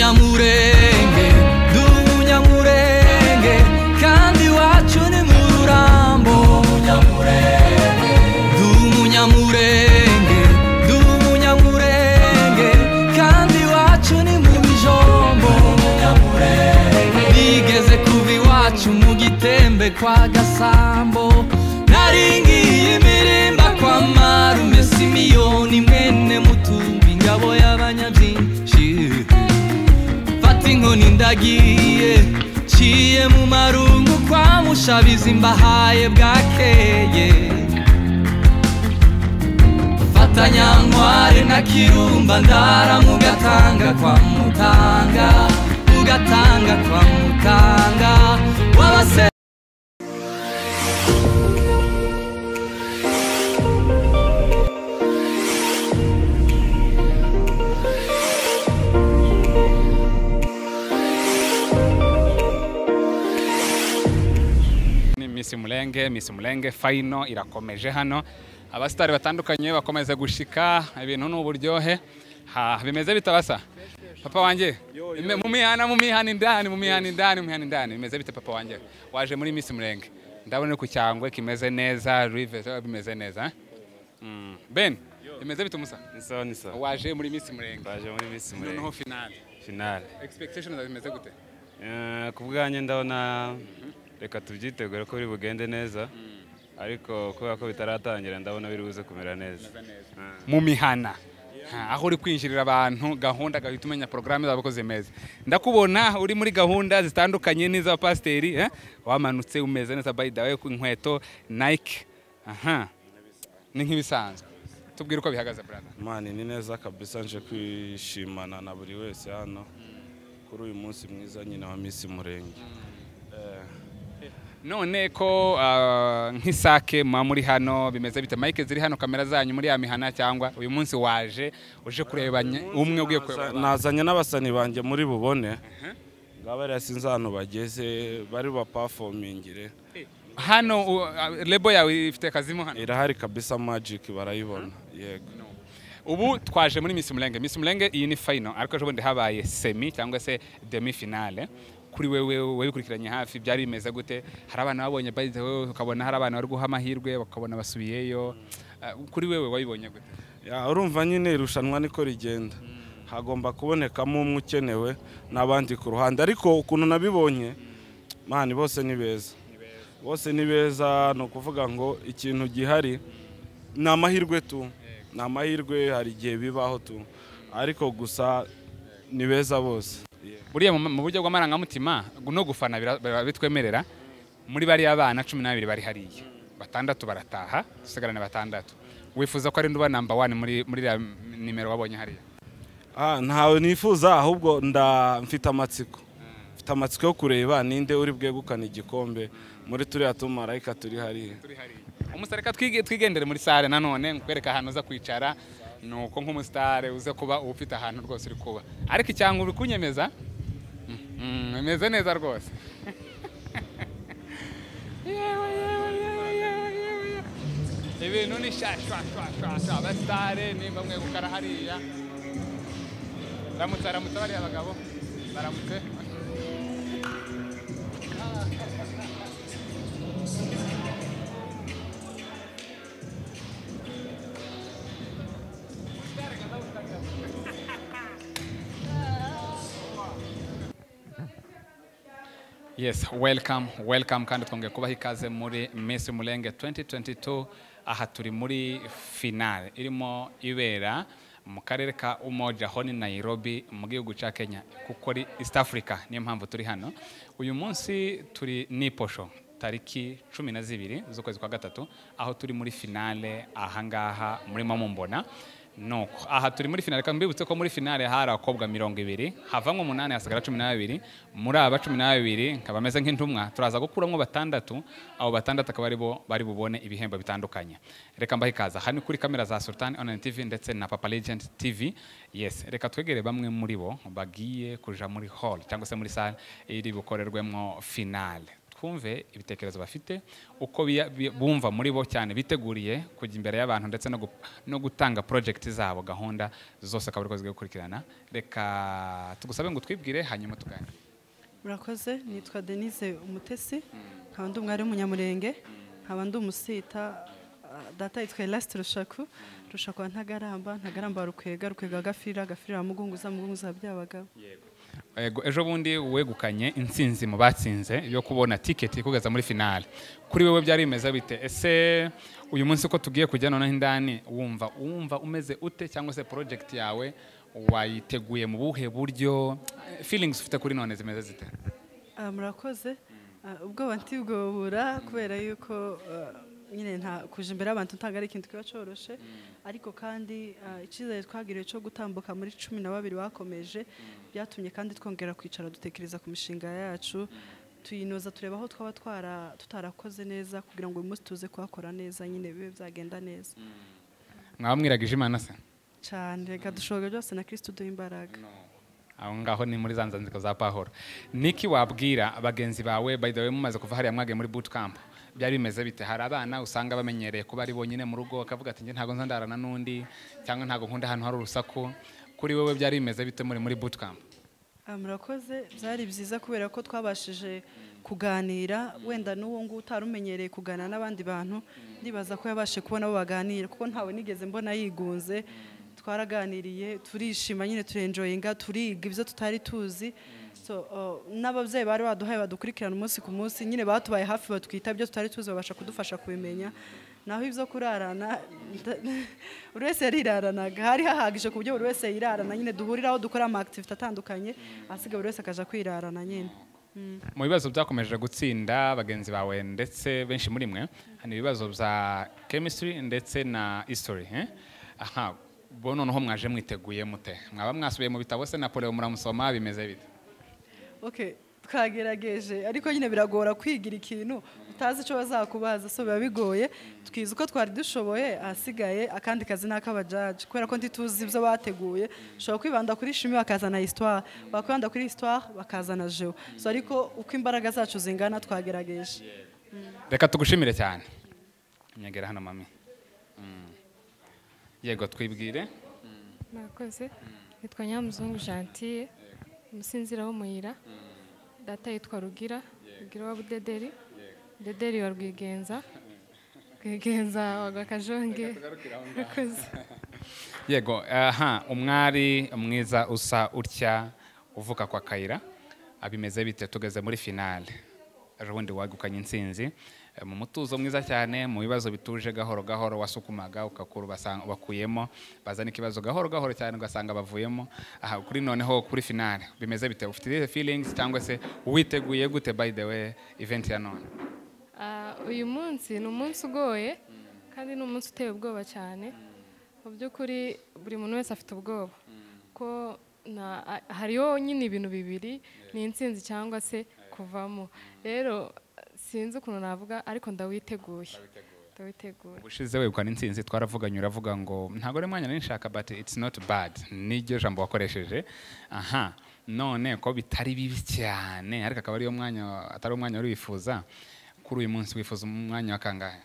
무량무랭게 누구냐 무랭게 간디와 주는 무람보 누구냐 무랭게 누구냐 무랭게 간디와 주는 무비정보 니게세 쿠비와 주무기 땜베 과가 삼보 나링기 예미린 박과 마루 메시미오니 맨네 무투빈가 보야 바냐진 시 Fatingo nindagie Chie mu marungu kwa mushabi zimbahaye bwakeye Fatanya ntware na kirumba ndara mugatanga kwa mutanga Mugatanga kwa mutanga Wabase ni Miss Mulenge Miss Mulenge fayino irakomeje hano abasitari batandukanye bakomeza gushika ibintu ni uburyohe ha bimeze bitabasa papa wanjye Ime- mu mihana mu mihana indani mu mihana indani mu mihana indani bimeze bite papa wanjye waje muri Miss Mulenge ndabona uri ku cyangwe kimeze neza rive zo bimeze neza eh? Mm. Ben bimeze bite umusa Ni sawa ni sawa waje muri Miss Mulenge twaje muri Miss noneho Murenge finale finale expectations zimeze gute Eh, ku bwanjye ndabona reka tubyitegure ko biri bugende neza ariko kubera ko bitaratangira ndabona biri buze kumera neza Eh, mu mihana Ha, aho uri kwinjirira abantu gahunda gahita umenya porogaramu zabo ko zimeze ndakubona uri muri gahunda zitandukanye n'iz'abapasiteri eh? wamanutse umeze neza by the way ku inkweto nike aha ni nk'ibisanzwe tubwire uko bihagaze brother mani ni neza kabisa nje kwishimana na buri wese hano kuri uyu munsi mwiza nyine wa Miss Murenge Eh, none ko ah, nk'isake muba muri hano bimeze bite mike ziri hano kamera zanyu muri ya mihana cyangwa uyu munsi waje uje kureba nye- umwe ugiye kureba naza- abandi? nazanye n'abasani banjye muri bubone ngaba rero sinzi ahantu bageze bari bapafomingire hano u- ah, lebo yawe ifite akazimo hano irahari kabisa magic barayibona yego ubu twaje muri Miss Mulenge Miss Mulenge iyi ni final ariko ejo bundi habaye semi cyangwa se demi finale kuri wewe wabikurikiranye hafi byari bimeze gute hari abana babonye by the way ukabona hari abana bari guha amahirwe bakabona basubiyeyo Ah, kuri wewe wabibonye gute Ya, urumva nyine irushanwa niko rigenda hagomba kubonekamo umwe ukenewe n'abandi ku ruhande ariko ukuntu nabibonye mani bose ni beza bose ni beza ni ukuvuga ngo ikintu gihari ni amahirwe tu ni amahirwe hari igihe bibaho tu ariko gusa ni beza bose buriya mu- mu buryo bw'amarangamutima no gufana bira- bira- bitwemerera muri bariya bana cumi n'abiri bari hariya batandatu barataha dusigarane batandatu wifuza ko ari nduba namba wani muri muri iriya nimero wabonye hariya Ah, ntawe nifuza ahubwo nda mfite amatsiko mfite amatsiko yo kureba ninde uri bwegukana igikombe muri turiya tumarayika turi hariya umusarika twigendere muri sare nanone nkwereka ahantu uza kwicara ni uko nk'umusitare uza kuba uba ufite ahantu rwose uri kuba ariko icyangwa uri kunyemeza Mm, bimeze neza rwose yewe yewe yewe yewe yewe yewe. ibintu ni sha sha sha sha sha abasitare nimba mwegukana hariya ramutse ramutse bariya bagabo baramutse Yes, welcome, welcome kandi twongeye kubaha ikaze muri Miss Mulenge 2022 aha turi muri finale irimo ibera mu karere ka Umoja ho ni Nairobi mu gihugu cya Kenya kuko ari East Africa niyo mpamvu turi hano uyu munsi turi niposho tariki cumi na zibiri z'ukwezi kwa gatatu aho turi muri finale ahangaha murimo mumbona nuko aha turi muri finale kandi mbibutse ko muri finale hari abakobwa mirongo ibiri havamo umunani hasigara cumi n'ababiri muri aba cumi n'ababiri nkaba ameze nk'intumwa turaza gukuramo batandatu abo batandatu akaba ari bo bari bubone ibihembo bitandukanye reka mbahe ikaza aha ni kuri kamera za sultan online tv ndetse na papa legend tv yes reka twegere bamwe muri bo bagiye kuja muri hall cyangwa se muri sale iri bukorerwemo finale twumve ibitekerezo bafite uko biya- bi- bumva muri bo cyane biteguriye kujya imbere y'abantu ndetse no gu- no gutanga porojegiti zabo gahunda zose akaba ari ko zigiye gukurikirana reka tugusabe ngo twibwire hanyuma tuganire murakoze nitwa denise umutesi nkaba ndi umwari w'umunyamurenge nkaba ndi umusita ah, data yitwa elasite rushaku rushaku wa ntagaramba ntagaramba wa rukwega rukwega wa gafira gafira wa mugunguza mugunguza wa byabagabo Ego, ejo bundi wegukanye intsinzi mu batsinze yo kubona tiketi ikugeza muri finale kuri wowe byari bimeze bite ese uyu munsi ko tugiye kujya noneho indani wumva wumva umeze ute cyangwa se porojegiti yawe wayiteguye mu buhe buryo feelings ufite kuri none zimeze zite Ah, murakoze Ah, ubwoba ntibwobura kubera yuko ah, nyine nta kuja imbere y'abantu ntabwo ari ikintu kiba coroshe ariko kandi ah, icyizere twagiriwe cyo gutambuka muri cumi na babiri bakomeje byatumye kandi twongera kwicara dutekereza ku mishinga yacu tuyinoza tureba aho twaba twara tutarakoze neza kugira ngo uyu munsi tuze kuhakora neza nyine bibe byagenda neza mwaba mwiragije imana se cyane reka dushoboye byose na kirisitu duha imbaraga aho ngaho ni muri za nzandiko za pahoro niki wabwira bagenzi bawe by the way mumaze kuva hariya mwagiye muri boot camp byari bimeze bite hari abana usanga bamenyereye kuba ari bonyine mu rugo bakavuga ati njye ntabwo nza ndarana n'undi cyangwa ntabwo nkunda ahantu hari urusaku kuri wowe byari bimeze bite muri muri boot camp Ah, murakoze byari byiza kubera ko twabashije kuganira wenda n'uwo nguwo utari umenyereye kuganira n'abandi bantu ndibaza ko yabashe kubona abo baganira kuko ntawe nigeze mbona yigunze twaraganiriye turishima nyine turenjoyinga turiga ibyo tutari tuzi So, uh, n'ababyeyi bari baduhaye badukurikirana umunsi ku munsi nyine batubaye hafi batwita ibyo tutari tuzi babasha kudufasha kubimenya naho ibyo kurarana nda- buri wese yariraranaga hari hahagije ku buryo buri wese yirarana nyine duhuriraho dukora ama activity atandukanye asigaye buri wese akaja kwirarana nyine mu bibazo byakomeje gutsinda bagenzi bawe ndetse benshi muri mwe ni ibibazo bya chemistry ndetse na history eh? aha bo noneho mwaje mwiteguye mute mwaba mwasubiye mu bitabo se napoleon muramusoma bimeze bite okay twagerageje ariko nyine biragora kwigira ikintu utazi icyo bazakubaza so biba bigoye twize uko twari dushoboye ahasigaye akandi kazi ni ak'abajaji kubera ko ntituzi ibyo bateguye ushobora kwibanda kuri shimi bakazana histoire wakwibanda kuri histoire bakazana geo so ariko uko imbaraga zacu zingana twagerageje reka tugushimire cyane nyegera hano mami Mm. yego twibwire murakoze nitwa nyamuzungu gentille umusinzira w'umuyira data yitwa rugira rugira wa budederi budederi wa rwigenza rwigenza wa gakajonge murakoze yego aha umwari mwiza usa utya uvuka kwa kayira abimeze bite tugeze muri finale ejo bundi wagukanye intsinzi eh, mu mutuzo mwiza cyane mu bibazo bituje gahoro gahoro wasukumaga ugakura ubasanga- bakuyemo bazana ikibazo gahoro gahoro cyane ugasanga bavuyemo aha kuri noneho kuri finale bimeze bite ufite izihe feelings cyangwa se witeguye gute by the way event ya none Ah, uyu munsi ni umunsi ugoye kandi ni umunsi uteye ubwoba cyane mu by'ukuri buri muntu wese afite ubwoba ko na- a- hariho nyine ibintu bibiri ni intsinzi cyangwa se kuvamo rero sinzi ukuntu navuga ariko ndawiteguye ndawiteguye ubushize wegukana intsinzi twaravuganye uravuga ngo ntabwo ari umwanya nari nshaka but it's not bad niryo jambo wakoresheje aha none ko bitari bibi cyane ariko akaba ariyo mwanya atari umwanya wari wifuza kuri uyu munsi wifuza umwanya wa kangahe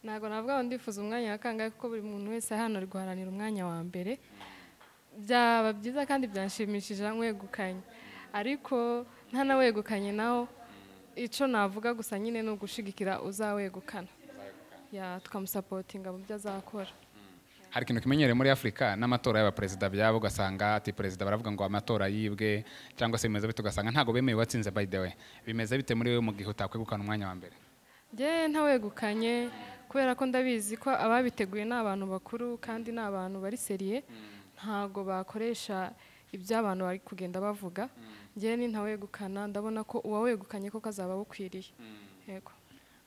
ntabwo navuga ngo ndifuza umwanya wa kangahe kuko buri muntu wese hano ari guharanira umwanya wa mbere byaba byiza kandi byanshimishije wegukanye ariko ntanawegukanye nawo icyo navuga gusa nyine ni ugushigikira uzawegukana ya tukamusapotinga mu byo azakora hari ikintu kimenyereye muri afurika n'amatora y'abaperezida byabo ugasanga ati perezida baravuga ngo amatora yibwe cyangwa se bimeze bite ugasanga ntabwo bemeye uwatsinze by the way bimeze bite muri wowe mu gihe utakwegukana umwanya wa mbere njyewe ntawegukanye kubera ko ndabizi ko ababiteguye ni abantu bakuru kandi ni abantu bari seriye ntabwo bakoresha ibyo abantu bari kugenda bavuga njyewe ni ntawegukana ndabona ko uwawegukanye koko azaba awukwiriye yego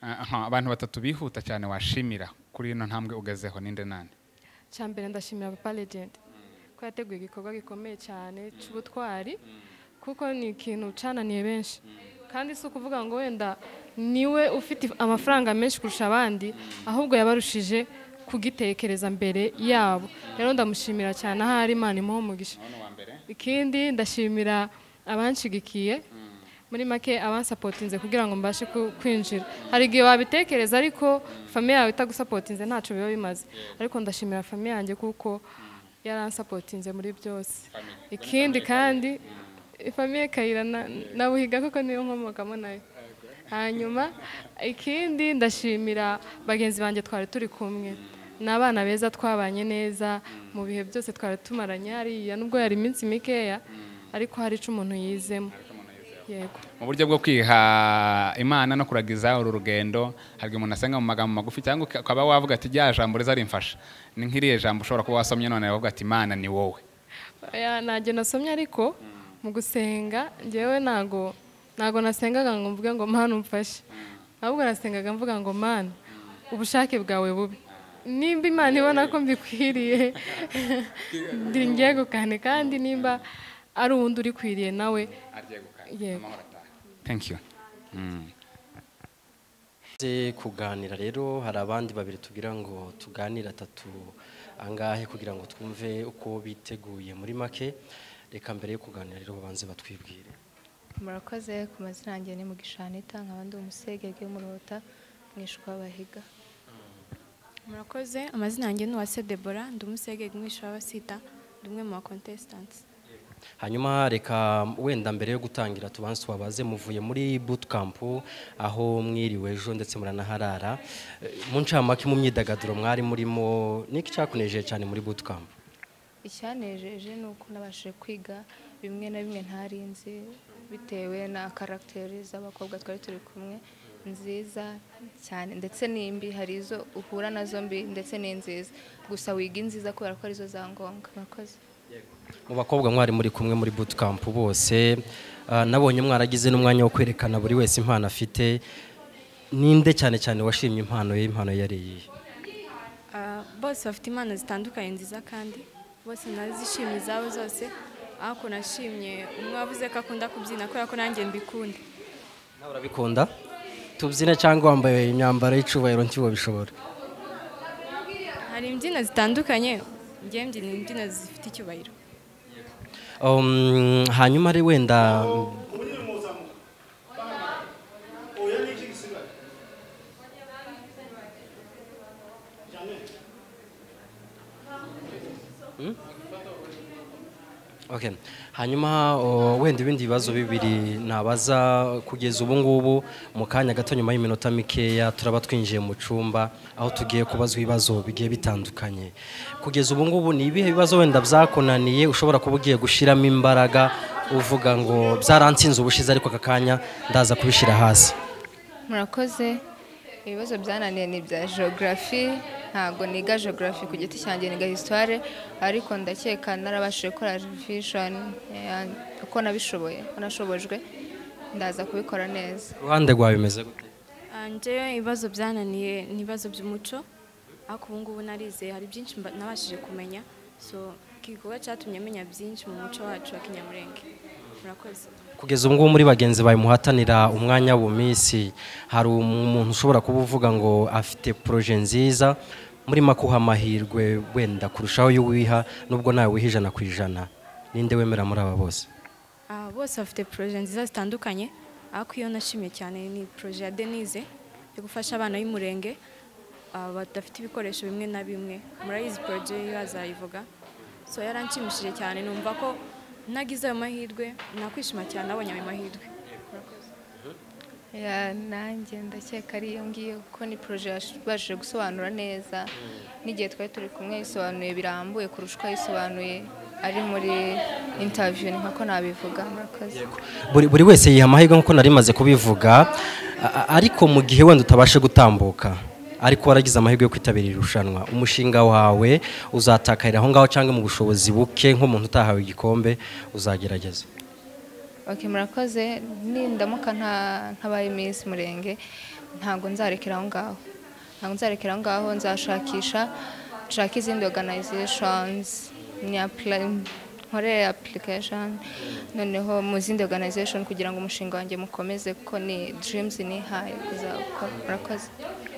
aha abantu batatu bihuta cyane washimira kuri ino ntambwe ugezeho ninde nande cya mbere ndashimira papa legend ko yateguye igikorwa gikomeye cyane cy'ubutwari kuko ni ikintu cananiye benshi kandi si ukuvuga ngo wenda niwe ufite amafaranga menshi kurusha abandi ahubwo yabarushije kugitekereza mbere yabo rero ndamushimira cyane ahari imana imuha umugisha ikindi ndashimira abanshigikiye muri make abansapotinze kugira ngo mbashe ku- kwinjira hari igihe wabitekereza ariko famiye yawe itagusapotinze ntacyo biba bimaze ariko ndashimira famiye yanjye kuko yaransapotinze muri byose ikindi kandi famiye kayira na- nabuhiga kuko niyo nkomokamo nayo hanyuma ikindi ndashimira bagenzi banjye twari turi kumwe ni abana beza twabanye neza mu bihe byose twari tumaranye hariya nubwo yari iminsi mikeya ariko hari icyo umuntu yizemo yego mu buryo bwo kwiha imana no kuragiza uru rugendo hari igihe umuntu asenga mu magambo magufi cyangwa ukaba wavuga ati rya jambo riza rimfasha ni nk'iriya jambo ushobora kuba wasomye none aravuga ati imana ni wowe Oya, ntabyo nasomye ariko mu gusenga ngewe ntago ntago nasengaga ngo mvuge ngo mana umfashe ahubwo nasengaga mvuga ngo mana ubushake bwawe bubi nimba imana ibona ko mbikwiriye ndi ngegukane kandi nimba ari uwundi urikwiriye nawe yego thank you Tumaze kuganira rero hari abandi babiri tubwira ngo tuganire atatu angahe kugira ngo twumve uko biteguye muri make reka mbere yo kuganira rero babanze batwibwire murakoze ku mazina yanjye ni mugishanita nkaba ndi umusegege w'umurota mwishwa bahiga murakoze amazina yanjye ni uwase debora ndi umusege mwisha w'abasita ndi umwe mu bakontesitansi hanyuma reka wenda mbere yo gutangira tubanze tubabaze muvuye muri bootcamp aho mwiriwe ejo ndetse muranaharara Eh, mu ncamake mu myidagaduro mwari murimo niki cyakunejeje cyane muri bootcamp icyanejeje ni uko nabashije kwiga bimwe na bimwe ntari nzi bitewe na karagiteri z'abakobwa twari turi kumwe nziza cyane ndetse n'imbi hari izo uhura nazo mbi ndetse n'inziza gusa wiga inziza kubera ko arizo za ngombwa murakoze mu bakobwa mwari muri kumwe muri bootcamp bose ah, nabonye mwaragize n'umwanya wo kwerekana buri wese impano afite ninde cyane cyane washimye impano ye impano ye yari iyihe Ah, bose bafite impano zitandukanye nziza kandi bose nazishimye izabo zose ariko nashimye umwe wavuze ko akunda kubyina kubera ko nanjye mbikunda nawe urabikunda tubyine cyangwa wambaye imyambaro y'icubahiro nkibo bishobora hari imbyino zitandukanye njye mbyina imbyino zifite icyubahiro Um, hanyuma ari wenda Hmm? Okay. hanyuma o, wenda ibindi bibazo bibiri nabaza kugeza ubu ngubu mu kanya gato nyuma y'iminota mikeya turaba twinjiye mu cyumba aho tugiye kubazwa ibibazo bigiye bitandukanye kugeza ubu ngubu ni ibihe bibazo wenda byakunaniye ushobora kuba ugiye gushyiramo imbaraga uvuga ngo byaransinze ubushize ariko aka kanya ndaza kubishyira hasi murakoze ibibazo byananiye ni ibya geogarafi ntabwo niga geogarafi ku giti cyanjye niga histoire ariko ndakeka narabashije gukora revision eh, uko nabishoboye uko nashobojwe ndaza kubikora neza uruhande rwawe bimeze gute Ah, njyewe ibibazo byananiye ni ibibazo by'umuco ariko ubu ngubu narize hari byinshi mba- nabashije kumenya so iki gikorwa cyatumye menya byinshi mu muco wacu wa kinyamurenge murakoze kugeza ubu ngubu muri bagenzi bawe muhatanira umwanya mu minsi hari umuntu ushobora kuba uvuga ngo afite poroje nziza murimo akuha amahirwe wenda kurushaho y'uwiha nubwo nawe wiha ijana ku ijana ninde wemera muri aba bose Ah, bose bafite poroje nziza zitandukanye ariko iyo nashimye cyane ni poroje ya denise yo gufasha abana b'umurenge ah, badafite ibikoresho bimwe na bimwe murayizi poroje yo azayivuga so yaranshimishije cyane numva ko nagize ayo mahirwe nakwishima cyane nabonye ayo mahirwe Ya, nanjye ndakeka ari iyo ngiyo kuko ni poroje yabashije gusobanura neza n'igihe twari turi kumwe yayisobanuye birambuye kurusha uko yayisobanuye ari muri intaviyu ni nk'uko nabivuga murakoze buri, buri wese yiha amahirwe nk'uko nari maze kubivuga a- a- ariko mu gihe wenda utabashe gutambuka ariko waragize amahirwe yo kwitabira iri rushanwa umushinga wawe uzatakarira aho ngaho cyangwa mu bushobozi buke nk'umuntu utahawe igikombe uzagerageza Ok murakoze nindamuka nta- ntabaye Miss Murenge ntabwo nzarekera aho ngaho ntabwo nzarekera aho ngaho nzashakisha nshaka izindi organizations ni apply- nkore application noneho mu zindi organization kugira ngo umushinga wanjye mukomeze kuko ni dreams nihaye kuzawukora murakoze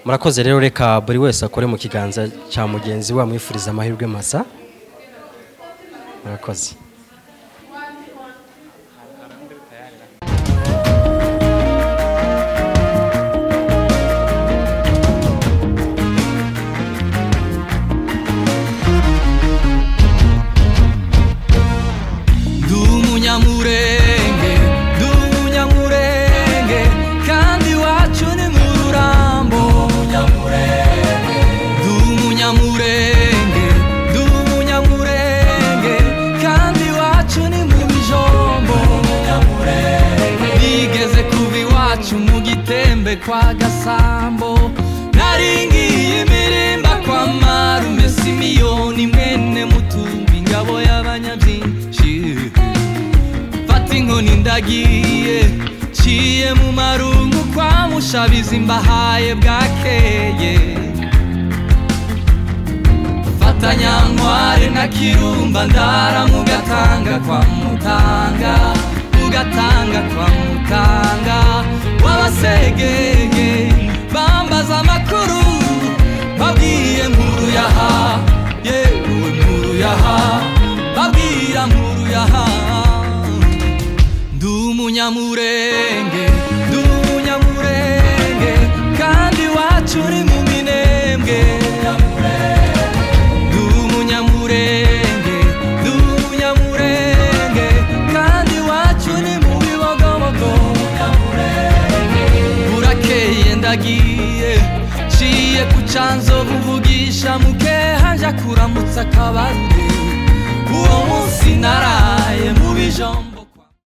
murakoze rero reka buri wese akore mu kiganza cya mugenzi we amwifuriza amahirwe masa murakoze kwa gasambo naringiye imiremba kwa marume simiyoni mwene mutumbi ingabo y'abanyabyinshi mfata inkoni ndagiye nciye mu marungu kwa mushabizi mbahaye bwakeye mfata nyankware na kirumba ndara mu gatanga kwa mutanga mu gatanga kwa mutanga w'abasegeye bambaza amakuru babwiye nkuru yaha yewe nkuru yaha babwira nkuru yaha ndi umunyamurenge ndi umunyamurenge kandi iwacu uri mu minembwe ndi umunyamurenge ndi umunyamurenge kandi iwacu uri mu bibogobogo burakeye ndagiye nciye ku canzo buvugisha mukeha nja kuramutsa akabarure uwo munsi naraye mu bijomba